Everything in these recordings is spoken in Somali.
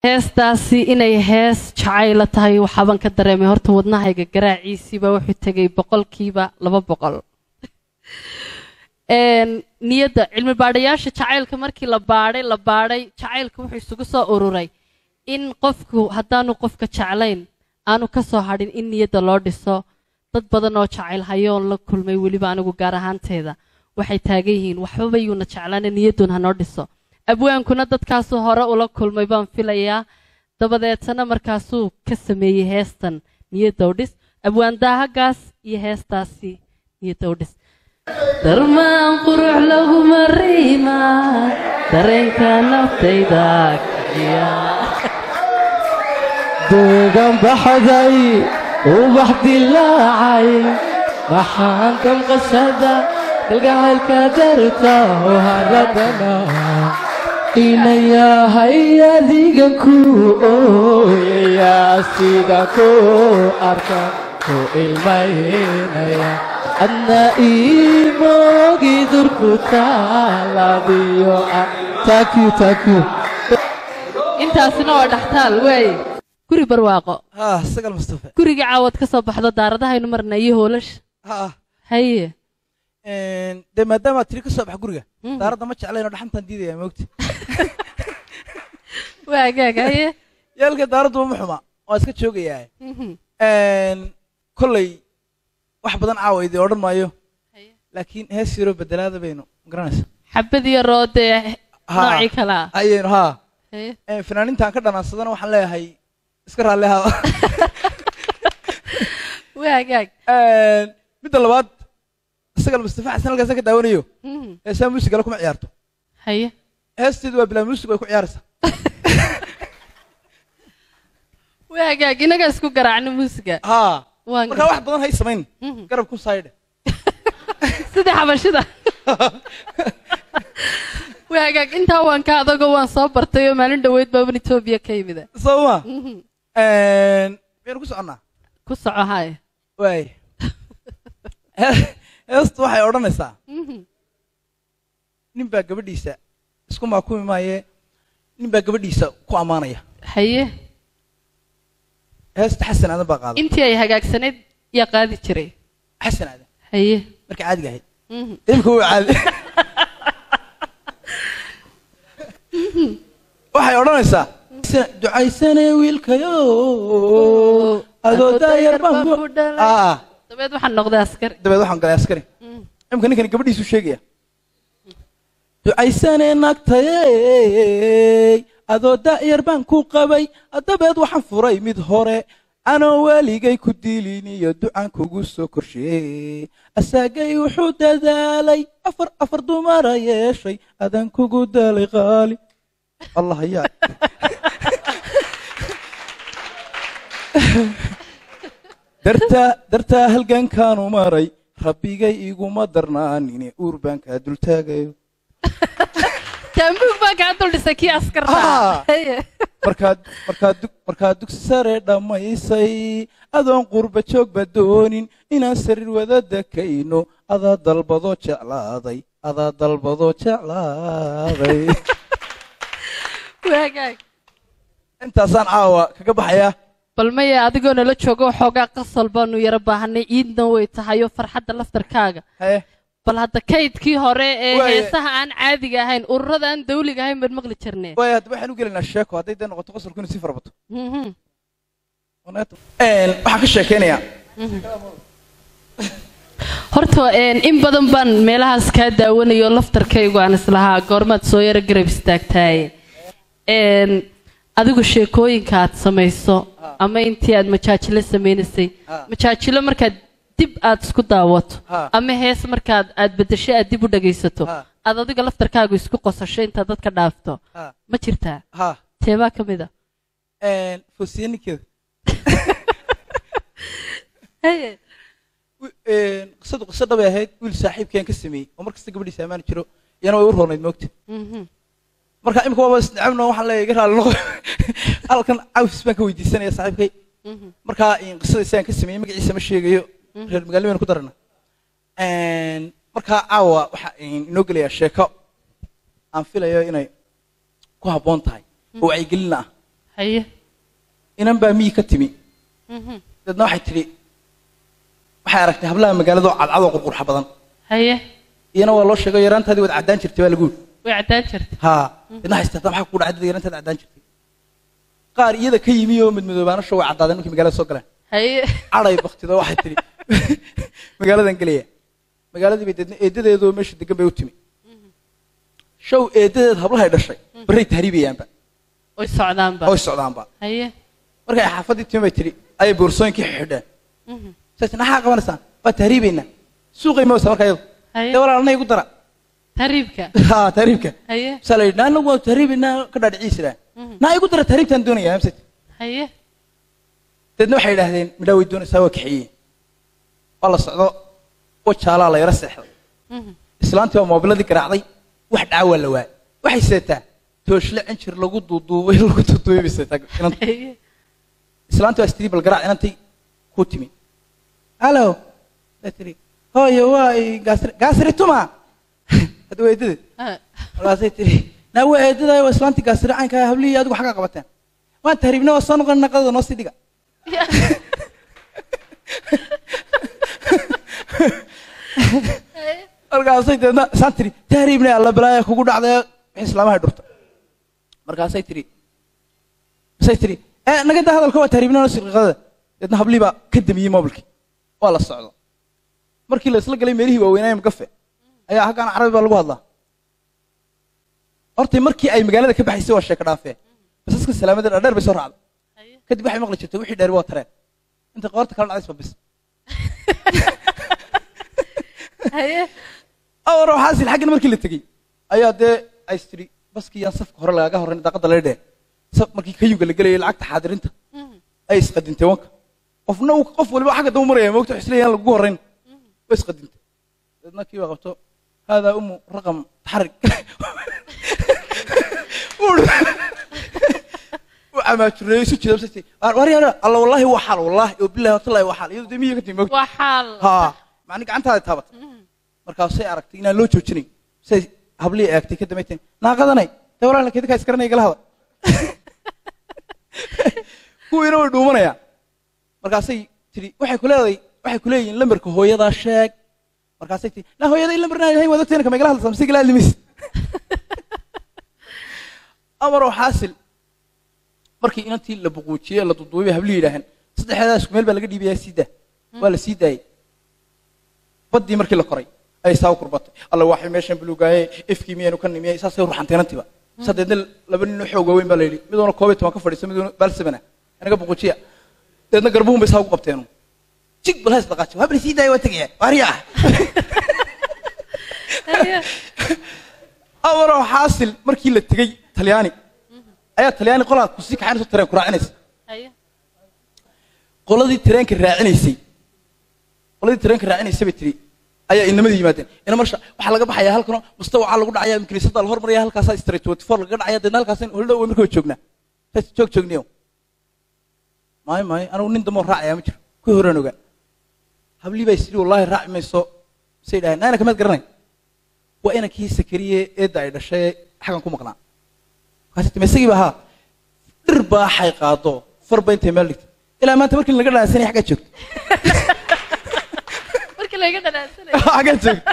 heestaasi inay hees jacayla tahay waxaaban ka dareemay horta wadnahayga garaaciisiiba wuxuu tegay boqolkiiba laba boqol Een, niyadda cilmi baadhayaasha jacaylka markii la baadhay la baadhay jacaylka wuxuu isugu soo ururay in qofku haddaanu qofka jeclayn aanu ka soo hadhin in niyadda loo dhiso dad badan oo jacayl hayoon la kulmay weliba anigu gaar ahaanteeda waxay taagan yihiin waxbaba yuuna jeclaana niyaddun hanoo dhiso abwaankuna dadkaasuu hore ula kulmay baan filayaa dabadeetana markaasuu ka sameeyey heestan niyadda u dhis abwaan daahagaas iyo heestaasi niyadda u dhis darmaan qurux laguma riima dareenka naftayda kiciya deegaan baxday ubax dilaacay maxaan damqashada kalgacaylka darta oo haradana inayahay adigan ku ooyaya sida ku arka ku ilmaynaya adna iimogi durku taaladiyo thank you thank you intaasina waa dhaxtaal waaye guri barwaaqo ها سجل مصطفى guriga caawad ka soo baxdo daaradahaynu marna iyo hoolasha ها haye de maadaama tiri ka soo bax guriga Mhm. daaradda ma jeclayn oo dhaxantan diidaya moogti waa gaag haye yaalka daaraddu ma xuma waa iska joogayaa Mhm. kolley wax badan caawa idin odhan maayo Haye. laakiin hees yaro bedelaada baynu garanaysa xabad iyo roodee Ha. noocii kalaa ayaynu haa haye fanaaniintaan ka dhanaansadana waxaan leeyahay iska raalli ahaada waa gaag midda labaad isagal mustafa xasan halkaasa ka daawanayo Mhm. heesaa muusigale kuma ciyaarto haye heesteedu waa bilaa muusig way ku ciyaaraysaa waa gaag inaga isku garaacno muusiga haa waan markaa wax badan hay samayn Mhm. garab ku saydhe sidii xabashida waa gaag intaa waan ka adagoo waan soo bartay oo maalin dhoweyd baaban etoobiya ka yimida soo ma Mhm. miyaynu ku soconnaa ku soco haye waay heestu waxay odhanaysaa Mhm. nin baa gabadhiisa isku maakumi maaye nin baa gabadhiisa ku ammaanaya haye heesta xasan aadan baa qaada intii ay hagaagsanayd yaa qaadi jiray xasan aadan haye markay caadiga ahayd Mhm. imika wuu caadi waxay odhanaysaa ducaysane wiilkayo adoo daayar baan ku aa dabeed waxaan noqday askari dabeed waxaan galay askari Mhm. imika ninkani gabadhiisu sheegaya ducaysane naagtayey adoo daayar baan ku qabay dabeed waxaan furay mid hore anoo weligay ku dilin iyo ducaan kugu soo korsheeyey asaagay wuxuu dadaalay afar afar dumara yeeshay adan kugu dalay qaali allah yaa dartaa dartaa halgankaanu maray rabbigay iguma darnaanine uur baan kaa dultaagayo taambuug baa kaa dul dhisay kii askarta Ah. haye markaad markaad dug markaad dugsi sare dhammaysay adoon qurba joogba doonin inaan sariir wada dakayno adaa dalbadoo jeclaaday adaa dalbadoo jeclaaday waagaag intaasaan caawa kaga baxayaa bal maya adigoo nala joogo waxoogaa qasal baanu yaro baahanay ciidna way tahay oo farxadda laftarkaaga haye bal hadda kaydkii hore ee Waaye. heesaha aan caadiga ahayn ururada aan dawliga ahayn baan maqli jirnee waaya hadda waxaan u gelaynaa sheeko hadday dee noqoto qosolku inuu sii farabato Mhm. waxaan ka sheekeynayaa horta een, in badan baan meelahaas kaa daawanayo laftarkaygu aan islahaa goormaad soo yaro garab istaagtaaye Een, adigu sheekooyinka aad samayso ama intii aad majaajilo samaynaysay Ah. majaajilo markaad dib aad isku daawato Ah. ama hees markaad aad bedesho aad dib u dhagaysato Ah. aad adiga laftarkaagu isku qosasho intaad dadka dhaafto ha ma jirtaa ha teebaa ka mid a foosiye ninkeeda Haye. wi- een, qisadu qiso dhabay ahayd wiil saaxiibkeen ka sameeyey oo mar kasta gabadhiisa ammaani jiro iyana way u roonayd moogta Mhm. marka imika waaba isnacabno waxaan leeyahay iga raali noqo halkan cawis baan ka weydiisanaya saaxiibkay Mhm. markaa in qisada isaan ka sameeyey magaciisa ma sheegayo Mhm. reer magaalo baynu ku darana markaa caawa waxaa inoo gelayaa sheeko aan filayo inay ku habboon tahay oo wacyigelin ah haye inan baa miyi ka timi Mhm. deedna waxay tidhi waxay aragtay hablaha magaalada oo cadcad oo qurqurxa badan haye iyana waa loo sheegay yaraantaadii waad caddaan jirtay baa lagu yidhi way caddaan jirta haa deedna waxay istaata maxaa kugu dhacay dad yaraantaad caddaan jirtay qaar iyada ka yimi oo midmadoobaanasho way caddaadeen markii magaalada soo galeen haye cadhay baktido waxay tidhi magaaladan gelaya magaaladii bay deedna eedadeedoo meesha degan bay u timi show eedadeed hablahay dhashay barray tahriibayaanba way socdaanba oo socdaanba haye markay xaafaddii timi bay tidhi ayay boorsooyinkii xidheen Mhm. saas maxaa qabanaysaan waa tahriibaynaa suuqay mawsa marka iyadu haye dee walaal na igu dara tariibka ha tahriibka haye saa la yidhi naa anagu waa tahriibaynaa ka dhaadhiciisira Mhm. naa igu dara tahriibtaan doonaya hamsat haye deedna waxay idhaahdeen midhaa way doonaysaa waa kaxeeyeen waa la socdo wajaalaa la yaro seexday Mhm. islaantii waa moobiladii garaacday wax dhaawaa la waayay waxay seetaa tooshle cinjir lagu duuduubay lagu duuduubay bay seetaa inanta haye islaantii waa istiri bal garaac inantay ku timi hallo bay tiri hooyo waa i gaasri gaasri tuma hadda waa eedada Ah. markaasay tiri naa waa eedada waa islaantii gaasri caynka hablihii adigu xagga qabateen waan tahriibna waa soo noqon naqadada noo sii dhiga markaasay deedna isaan tiri tahriibna alla balaaya kugu dhacday wixii islaamahay dhurta markaasay tiri masay tiri ee naga daa hadalka waa tahriibna noo sii dhiqadada deedna hablihii baa ka damiyey mobilkii waa la socdo markii la isla galay meelihii waaweynaaye magafe ayaa halkaan carabi baa lagu hadlaa hortay markii ay magaalada ka baxaysay waa sheeko dhaafee basaska salaamada dhaadheer bay soo raacday haye kadib waxay maqli jirtay wixii dheeri waa tareen inta qoorta kala dhacdaysba bis haye awar waxaasil xaggan markii la tegey ayaa dee ay istiri baskii yaan safka hore lagaga horrayn daaqadda laga dhee saf markii kayuga la gelayay lacagta xaadirinta Mhm. ay isqadintay wanka qofna uu qof waliba xagga daba maraya moogta xisle yaan lagu horrayn way isqadintay deedna kii baa qabto haadaa umu raqam taxarig uu camaajureeyo isu jeeda basay war yaara alla wallaahi waa xaal wallaahi oo billahi watallahi waa xaal iyadu dee miyiga ka timi moogta waa xaal haa macni gacantaada taabatay Mhm. markaasay aragtay inaan loo joojinayn say hablihii eegtay ka dambayteen naaqadanay dee walaalna kedinkaa iskaranaya gala hada kuwiina way dhuumanayaan markaasay tidhi waxay ku leedahay waxay ku leeyihiin lambarka hooyadaa sheeg markaasay tidhi naa hooyaday lambarnaa ilahay waad ogtayna kamay gala hadlaysaa mise gala hadlimis amaroo xaasil markii inantii la buquujiyey la duduubay bay hablihii yidhaaheen saddexdeedaa isku meel baa laga dhiibayaa sii daa waa la sii daayey baddii markii la koray ayay saa u kurbatay alla waxay meeshan buluugaaye ifkii miyaynu ka nimiyay saasay u ruxanteenantiba sadeedna laba nin oo xoog waaweyn baa la yidhi midoona koob iyo toban ka fadhiisa midoona baalsamana anaga buqujiya deedna garbuhun bay saa ugu qabteenu jig bal hays dhaqaaji waa bal sii daaya waa tegaya waaryaa haye amaroo xaasil markii la tegey talyaani ayaa talyaani qolaa kusii kaxaynayso tareen ku raacinaysa haye qoladii tareenka raacinaysay qoladii tareenka raacinaysay bay tiri ayaa inamadii yimaadeen ina marsha waxaa laga baxayaa halkanoo mustawacaa lagu dhacaya kiniisadda la hormaraya halkaasaa street twenty four lagaga dhacaya deedna halkaas holdhow way markaba joognaa saas joog joogniyo maayo maayo anigu nin damoo raacaya ma jiro ku horaan ogaa hablii baa isiri wallaahi raaci mayso say dhahay naana kamaad garanay waa inankii sakariye eedda ay dhashay xagan ku maqnaa markaas timi isagii baa haa dhir baaxay qaado farba intay meel dhigtay ilaa maanta markii laga dhaansanay xaggaa joogto markii laga dhanaansanay xaggaa joogto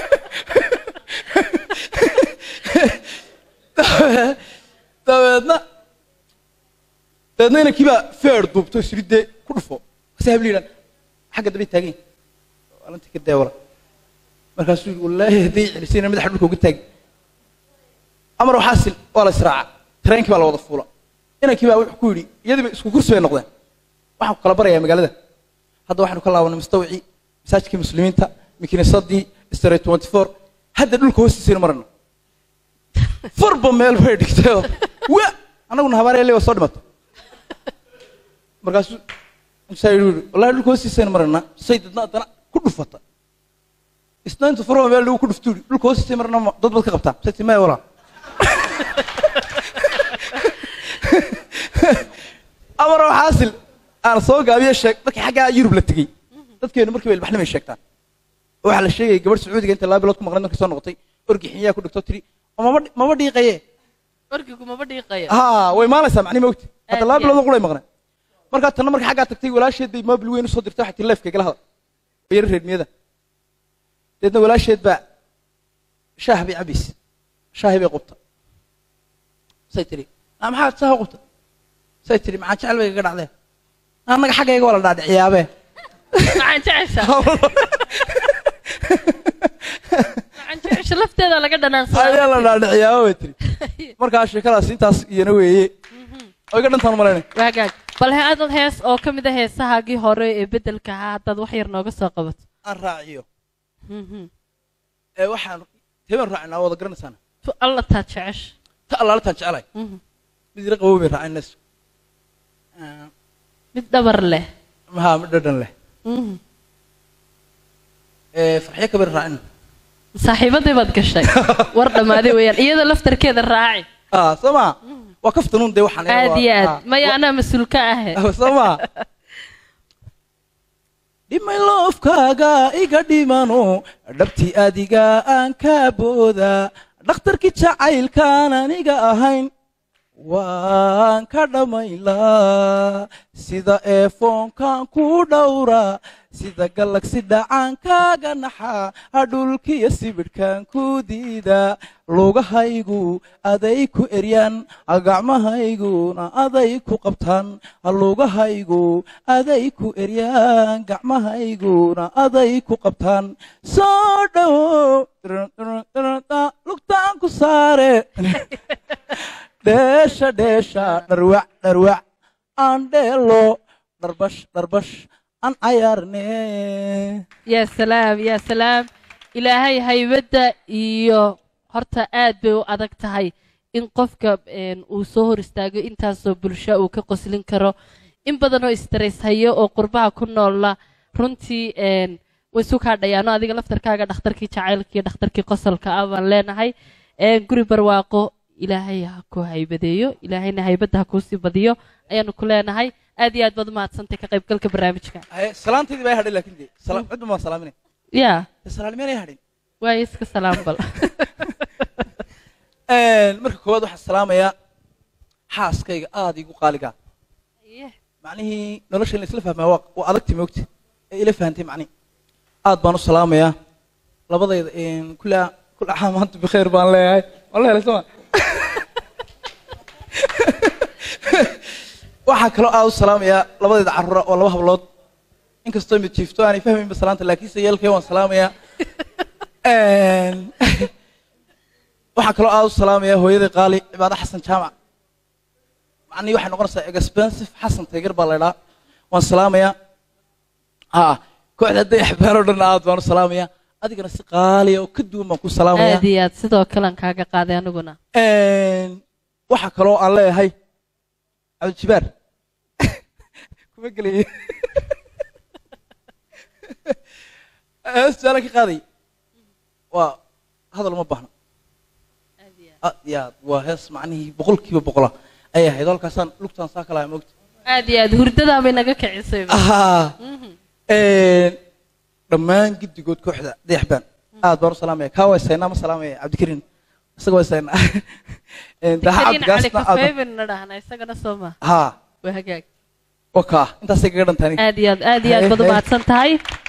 dabeedna dabeedna inankii baa feer duubto isiri dee ku dhufo kasi habli yidhaan xagga dambay taagan yihin alantii ka deewala markaasuu yidhi wallaahi hadday celisayna madaxa dhulka uga taagi amar waxaasil waa la israaca tareenkii baa la wada fuula inankii baa wuxuu ku yidhi iyadiiba isku kursi bay noqdeen waxaan ku kala barayaa magaalada hadda waxaanu ka laabanay mustawcii masaajidkii muslimiinta makiinisadii street twenty four hadda dhulka hoostiisaynu marayno farba meel bay dhigtayoo wa annaguna habaaryaale waa soo dhimato markaasuu musaa yidhi wallahi dhulka hoostiisaynu maraynaa say dadna haddana ku dhufata isna intu farba meel lagu ku dhuftu yidhi dhulka hoostiisay marana dad baad ka qabtaa say timaya walaa amaroo xaasil aan soo gaabiye sheeg markii xaggaa yurub la tegey dadkeenu markii ba ilbaxnimay sheegtaan waxaa la sheegayay gabadh sacuudiga inta laba bilood ku maqnayd markii soo noqotay orgi xinyaa ku dhigto tiri oo maba maba dhiiqaye orgigu maba dhiiqaya ha way maalaysaa macni mogti hadda Aad laba iyo bilood oo qulay maqnay markaa tanna marka xaggaa tagtay walaasheed bay moobil weyn usoo dirtay waxay tii leefka igala hadal oo yara reermiyada deedna walaasheed baa shaah bay cabaysa shaahi bay qubta say tiri "Ah, maxaad shaaha qubta say tiri maxaa jecel bay kaga dhacdee annaga xaggayga waa la dhaadhiciyaabe maxaan jecesha maxaan jecesha lafteeda laga ayaa dhanaansadaa la dhaadhiciyaaba bay tiri markaa sheekadaas intaas iyana weeye oo iga dhantaan malaynay waagaag bal he-adad hees oo ka mid a heesahaagii hore ee beddelka ahaa haddaad wax yar nooga soo qabato aan raaciyo Mhm. ee waxaan tebaan raacinaa wada garanaysaana tu alla taa jecesha ta allaalitaan jecelahay Mhm. mid ira qabow bay raacinayso mid dhabar leh maha mid dhadhan leh Mhm. ee farxyo kabir raacin saaxiibadii baad gashay war dhammaaday weeyaan iyada laftarkeeda raaci ah soo ma waa kaftanuun dee waxaan aad iyo aad maya anaa mas-uul ka ahe soo ma dhimay loofkaaga iga dhimano dhabtii adiga aan ka booda dhakhtarkii jacaylkaan aniga ahayn waan ka dhammaylaa sida eefoonkan ku dhowra sida galagsi dhacaankaaga naxa hadhulkiyo sibidhkan ku diida lugahaygu aday ku eryaan gacmahayguna aday ku qabtaan lugahaygu aday ku eryaan gacmahayguna aday ku qabtaan soo dhowo lugtaan ku saare dheesha dheesha dharwac dharwac aan dheelo dharbash dharbash aan cayaarne yaa salaam yaa salaam ilaahay haybadda iyo horta aad bay u adag tahay in qofka een, uu soo hor istaago intaasoo bulsho uu ka qoslin karo in badanoo istarays hayo oo qurbaha ku noolla runtii een, way isu kaadhayaano adiga laftarkaaga dhakhtarkii jacaylka iyo dhakhtarkii qosolka ah baan leenahay een, guri barwaaqo ilaahay ha ku haybadeeyo ilaahayna haybadda ha kuusii badiyo ayaanu ku leenahay aad iyo aad baad umahadsantay ka qaybgalka barnaamijka Haye, salaantaydii baa hadhay laakiin dee sala- cidba maan salaaminay yaa dee salaalmeenay hadhin waayo iska salaam bal marka koowaad waxaan salaamayaa xaaskayga aad igu qaaliga macnihii nolosha in la isla fahmaa waa waa adagti moogta ee ila fahantay macnihi aad baan u salaamayaa labadayda kula kula caam anta bikheer baan leeyahay waan la helay soma waxaa kaloo aad u salaamayaa labadayda carruura oo laba hablood inkastoo mid jiifto aanay fahmaynba salaanta laakiinse yeelkay waan salaamayaa waxaa kaloo aad u salaamayaa hooyaday qaali cibaado xasan jaamac macnihii waxay noqonaysaa expensive xasan taygar baa la idhaa waan salaamayaa ha kooxda hadday axbaan oo dhan aad baan u salaamayaa adigana si qaaliya oo ka duwan baan ku salaamayaa aad iyo aad sidoo kalean kaaga qaaday aniguna waxaa kaloo aan leeyahay cabdijibaar kuma gelaya su-aalan ka qaaday waa hadal uma baahna aad iyo aad waa hees macnihii boqolkiiba boqola ayay ahayd halkaasaan lugtaan saa kalaha moogta aad iyo aad hurdadaa bay naga kicisay dhammaan giddigood kooxda dayaxbaan aad baan u salaamaya kaa waa isaynaa ma salaamaya cabdikariin isaga waa isaynaa daha karin cali cabdigaasna aad kafeybinna dhahna isagana soo ma ha waa hagaag wakaa intaasay kaga dhantaani aad iyo aad aad iyo aad baad Hey, hey. umahadsan tahay